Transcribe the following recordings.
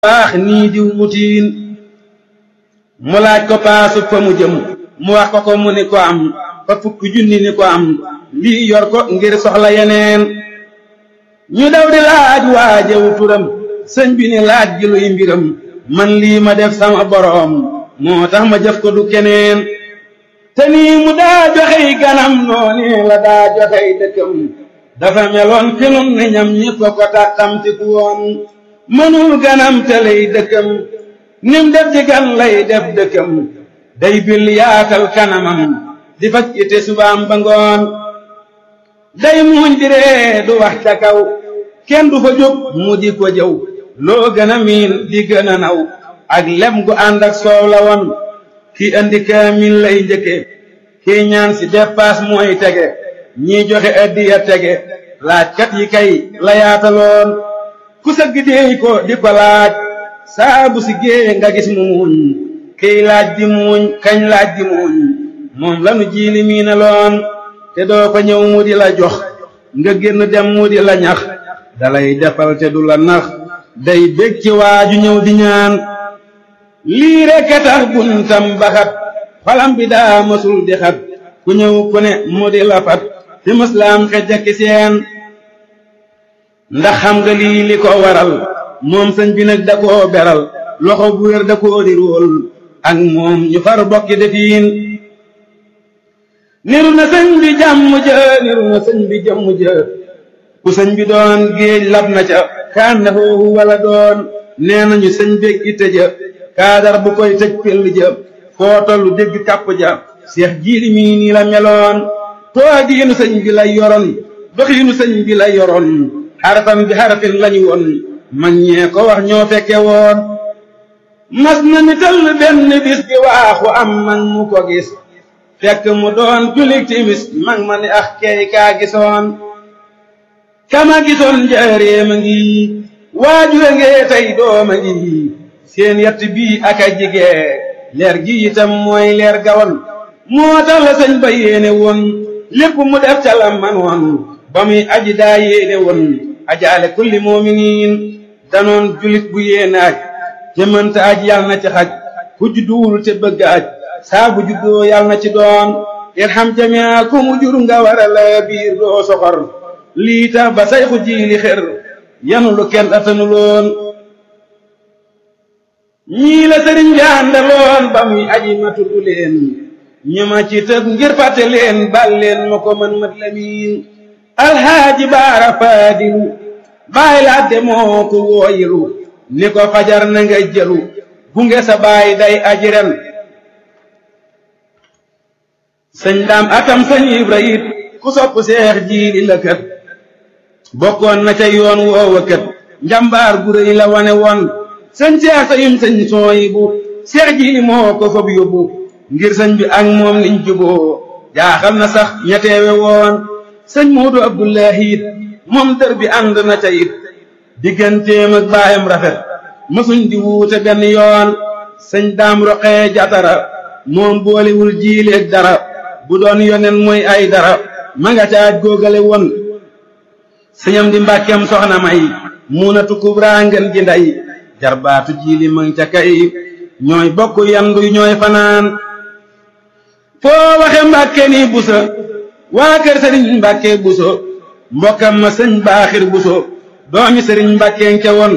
baax nii diw mutiin mu laaj ko paasu fa mu jëm mu wax ko ko mu ni ko am fa fukki junni ni ko am lii yor ko ngir soxla yeneen ñu daw di laaj waajewu turam sëñ bi ni laaj gi luy mbiram man lii ma def sama boroom moo tax ma jëf ko du keneen te nii mu daa joxey ganam noonu la daa joxey dëkkam dafa meloon fi nun ne ñam ñi ko ko tàkkamti ku woon mënul ganam te lay dëkkam nim def ci gan lay def dëkkam day bil yaatal kanamam di faj ite subaam ba ngoon day muuñ di ree du wax ca kaw kenn du fa jóg mu di ko jëw loo gën a miin di gën a naw ak lem gu ànd ak soow la woon kii andi kaamil lay njëkke kii ñaan si dépasse mooy tege ñii joxe addiya tege laajkat yi kay la yaataloon ku sëgg déey ko di ko laaj saabu si géeye nga gis mu muuñ kiy laaj di muuñ kañ laaj di muuñ moom lanu jiili miina loon te doo fa ñëw mu di la jox nga génn dem mu di la ñax dalay defal te du la nax day bég ci waaju ñëw di ñaan lii rekk a tax buntam baxat xolam bi daa mësul di xat ku ñëw ku ne mu di la fat fi muslaam xejjaki seen ndax xam nga lii li ko waral moom sëñ bi nag da koo beral loxo bu wér da koo di róol ak moom ñu far bokki defiin niru na sëñ bi jàmm jë niru na sëñ bi jëmm jë ku sëñ bi doon géej lab na ca kaan na foofu wala doon nee nañu sëñ beeg itte ja kaadar bu koy tëj pell ja foo tollu dégg kàpp ja seex jiili mii nii la meloon toogiinu sëñ bi la yoroon doxiinu sëñ bi la yoroon xarafam bi xarafin lañu woon mag ñee ko wax ñoo fekke woon mas na ni tëll benn bis bi waaxu am man mu ko gis fekk mu doon julik timis mag ma ni ax key kaa gisoon kama gisoon njaareema ngi waajure ngee tey dooma ngi seen yett bii ak a jigee leer gi itam mooy leer gawoon moo tax la sëñ ba yéene woon lépp mu def ca la man woon ba muy aji daa yéene woon ajaale kulli moominiin danoon julit bu yéene aj te mënta aj yàlla na ci xaj ku judduwul te bëgg aj saa bu juddoo yàlla na ci doon irham jamia ku mu jur nga war a la biir doo soxor lii tax ba sayxu jiili xër yanu lu kenn atanu loon ñii la sëriñ bi àndaloon ba muy aji ma tudd leen ñu ma ci tëb ngir fàtte leen bal leen ma ko mën mat lamiin alxaaji baara faadilu baay laadde moo ko wooyilu ni ko fajar na nga jëlu gunge sa baay day aji ren sëñ daam akam sëñ ibra it ku sopp seex jiili la kët bokkoon na ca yoon woowa kët njambaar gu rëy la wane woon sëñ seex sayum sëñ sooyi bu seex jiili moo ko fob yóbbu ngir sëñ bi ak moom niñ juboo jaaxal na sax ñeteewe woon sëñ moodu abdullahi it moom dër bi ànd na ca it digganteem ak baayam rafet mësuñ di wuute benn yoon sëñ daam roqee jatara moom boolewul jiileeg dara bu doon yonen mooy ay dara ma nga caaj góogale woon sëñam di mbàkkem soxna may muunatu kubraa ngeen ji nday jarbaatu jiili mang ca kay ñooy bokk yandu ñooy fanaan foo waxe mbàkke ni busa waa kër sëriñ mbàkke buso mbokkam ma sëñ baaxir buso doomi sëriñ mbàkkeen ca woon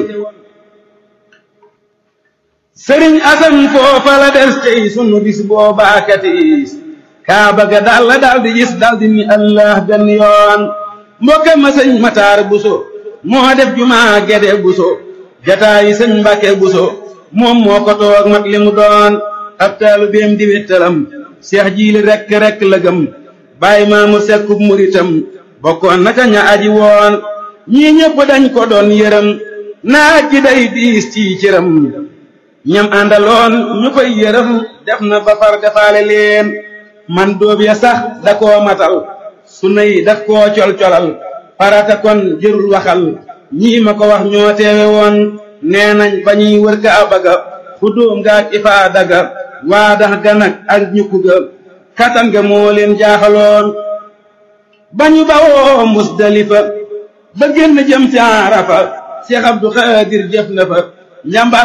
sëriñ asan foofa la des tey sunu bis boobaa katiis kaa bëgga dal la dal di gis dal di ni allah benn yoon mbokkam ma sëñ mataar buso moo def jumaa gede buso jataayi sëñ mbàkke buso moom moo ko toog mat li mu doon ab taalu beem di wéttalam seex jiili rekk rekk la gëm bàyyi maamu sekkub muritam bokkoon na ca ña aji woon ñii ñëpp dañ ko doon yërëm naaj ji day diis ci cëram ñam àndaloon ñu koy yërëm def na ba far defaale leen man dóob ya sax da koo matal su nay daf koo col-colal farata kon jërul waxal ñii ma ko wax ñoo teewe woon nee nañ ba ñuy wër ka abaga fu dóom nga ak ifaa daga waa dax ga nag ak ñukku ga katan ga moo leen jaaxaloon ba ñu bawoo musdalifa ba génn jëm ci arafa Cheikh Abdou Khadir jëf na fa njàmbaar